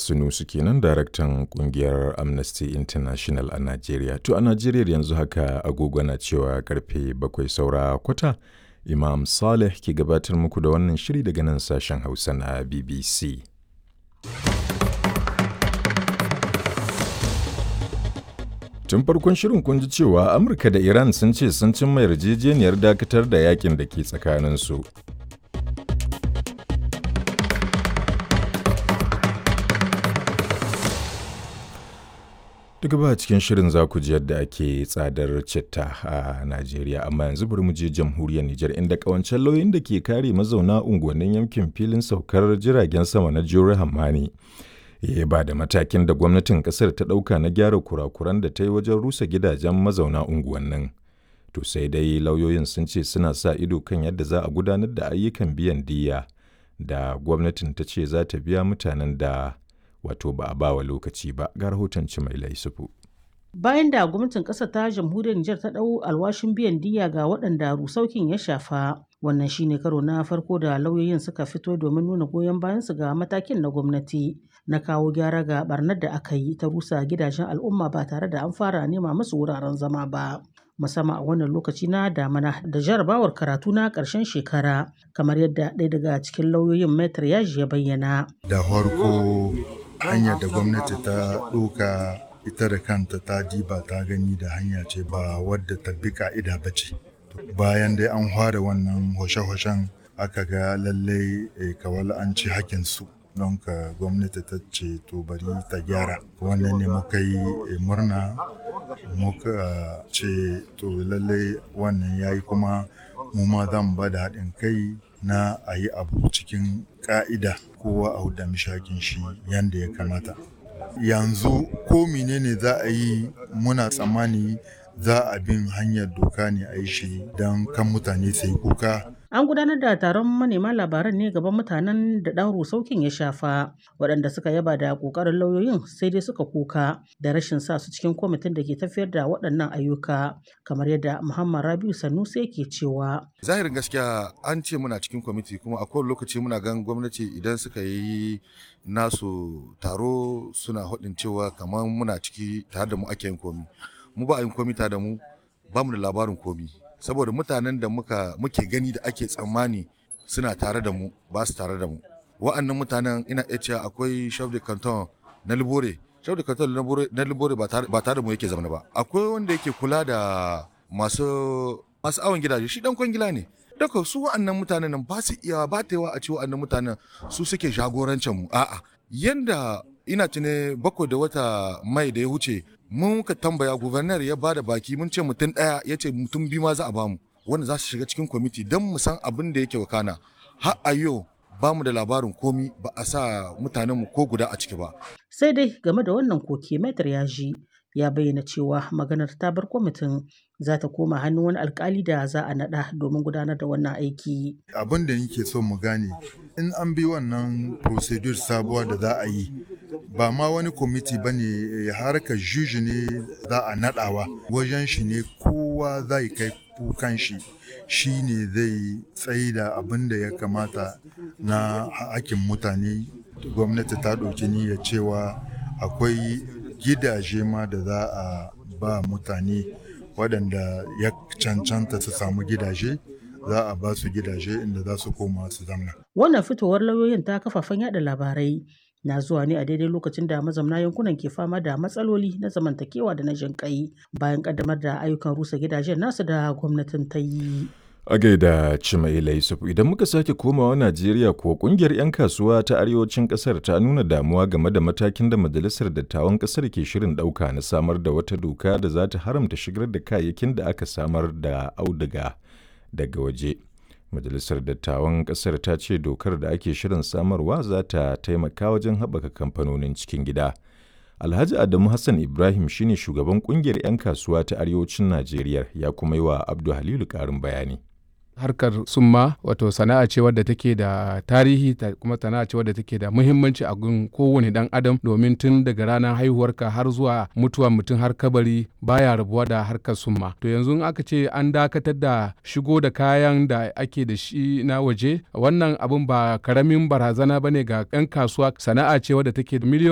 Sunusu kenan daraktan kungiyar Amnesty International a Najeriya. To a Najeriya yanzu haka agogo na cewa karfe bakwai saura kwata. Imam Saleh ke gabatar muku da wannan shiri daga nan sashen Hausa na BBC. Tun farkon shirin kun ji cewa Amurka da Iran sun ce sun cimma yarjejeniyar dakatar da yakin da ke tsakaninsu. Duk ba cikin shirin za ku ji yadda ake tsadar citta a Najeriya, amma yanzu bari mu je jamhuriyar Nijar inda kawancen lauyin da ke kare mazauna unguwannin yankin filin saukar jiragen sama na Jure Hammani. Ya ba da matakin da gwamnatin kasar ta ɗauka na gyara kurakuran da ta yi wajen rusa gidajen mazauna unguwannin. To sai dai lauyoyin sun ce suna sa ido kan yadda za a gudanar da ayyukan biyan diya da gwamnatin ta ce za ta biya mutanen da wato ba a bawa lokaci ba ga rahoton mai laisufu. Bayan da gwamnatin ƙasar ta jamhuriyar Nijar ta ɗau alwashin biyan diya ga waɗanda rusaukin ya shafa, wannan shine karo na farko da lauyoyin suka fito domin nuna goyon bayansu ga matakin na gwamnati na kawo gyara ga barnar da aka yi ta rusa gidajen al'umma ba tare da an fara nema musu wuraren zama ba. musamman a wannan lokaci na damana da jarabawar karatu na ƙarshen shekara kamar yadda ɗaya daga cikin lauyoyin metar yaji ya bayyana. Da farko hanyar da gwamnati ta ɗoka ita da kanta ta diba ta gani da hanya ce ba wadda ta bi ka'ida ba ce bayan dai an fara wannan hoshe-hoshen aka ga lallai kawal an ci hakinsu don ka gwamnati ta ce to bari ta gyara wannan ne muka yi murna muka ce to lallai wannan ya yi kuma mu ma zan ba da haɗin kai na a yi abu cikin ƙa'ida kowa a huda mishakin shi yadda ya kamata yanzu ko menene za a yi muna tsammani za a bin hanyar doka ne a yi shi don kan mutane su yi kuka An gudanar da taron manema labaran ne gaban mutanen da ɗan rusaukin ya shafa, waɗanda suka yaba da ƙoƙarin lauyoyin sai dai suka kuka da rashin sa su cikin kwamitin da ke tafiyar da waɗannan ayyuka, kamar yadda Muhammad Rabiu Sanusi ke cewa. Zahirin gaskiya an ce muna cikin kwamiti kuma a kowane lokaci muna gan gwamnati idan suka yi nasu taro suna haɗin cewa kamar muna ciki tare da mu ake yin komi. Mu ba a yin komi tare da mu ba mu da labarin komi. saboda mutanen da muka muke gani da ake tsammani suna tare da mu ba su tare da mu wa'annan mutanen ina iya cewa akwai chef de canton na libore chef de canton na libore ba tare da mu yake zama ba akwai wanda yake kula da masu masu awon gidaje shi dan kwangila ne daga su wa'annan mutanen nan ba su iya ba ta yawa a ce wa'annan mutanen su suke jagorancin mu a'a yanda ina tune bakwai da wata mai da ya wuce mun ka tambaya gubernar ya bada baki mun ce mutum ɗaya ya ce mutum biyu ma za a bamu wanda za su shiga cikin kwamiti don mu san abin da yake wakana har a yau ba mu da labarin komi ba a sa mutanenmu ko guda a ciki ba. sai dai game da wannan koke metar ya ji ya bayyana cewa maganar ta bar kwamitin za ta koma hannun wani alkali da za a naɗa domin gudanar da wannan aiki. Abin da nake so mu gane in an bi wannan procedure sabuwa da za a yi ba ma wani kwamiti ba ne harkar juji ne za a naɗawa wajen shi ne kowa zai kai kukan shi shi ne zai tsayi da abin da ya kamata na hakin mutane gwamnati ta ɗauki niyyar cewa akwai gidaje ma da za a ba mutane waɗanda ya cancanta su samu gidaje za a ba su gidaje inda za su koma su zamna. Wannan fitowar lauyoyin ta kafafen yada labarai na zuwa ne a daidai lokacin da mazamna yankunan ke fama da matsaloli na zamantakewa da na jinƙai bayan kaddamar da ayyukan rusa gidajen nasu da gwamnatin ta yi. A gaida Cimaila Yusuf idan muka sake komawa Najeriya ko kungiyar 'yan kasuwa ta arewacin kasar ta nuna damuwa game da matakin da majalisar dattawan kasar ke shirin ɗauka na samar da wata doka da za ta haramta shigar da kayayyakin da aka samar da auduga daga waje. Majalisar dattawan kasar ta ce dokar da ake shirin samarwa za ta taimaka wajen haɓaka kamfanonin cikin gida. Alhaji Adamu Hassan Ibrahim shine shugaban kungiyar 'yan kasuwa ta arewacin Najeriya ya kuma yi wa Abdu Halilu ƙarin bayani. harkar summa wato sana'a ce wadda take da tarihi ta kuma sana'a ce wadda take da muhimmanci a gun kowane dan adam domin tun daga ranar haihuwarka har zuwa mutuwa mutum har kabari baya rabuwa da harkar summa to yanzu aka ce an dakatar da shigo da kayan da ake da shi na waje wannan abun ba karamin barazana bane ga 'yan kasuwa sana'a ce wadda take da miliyoyi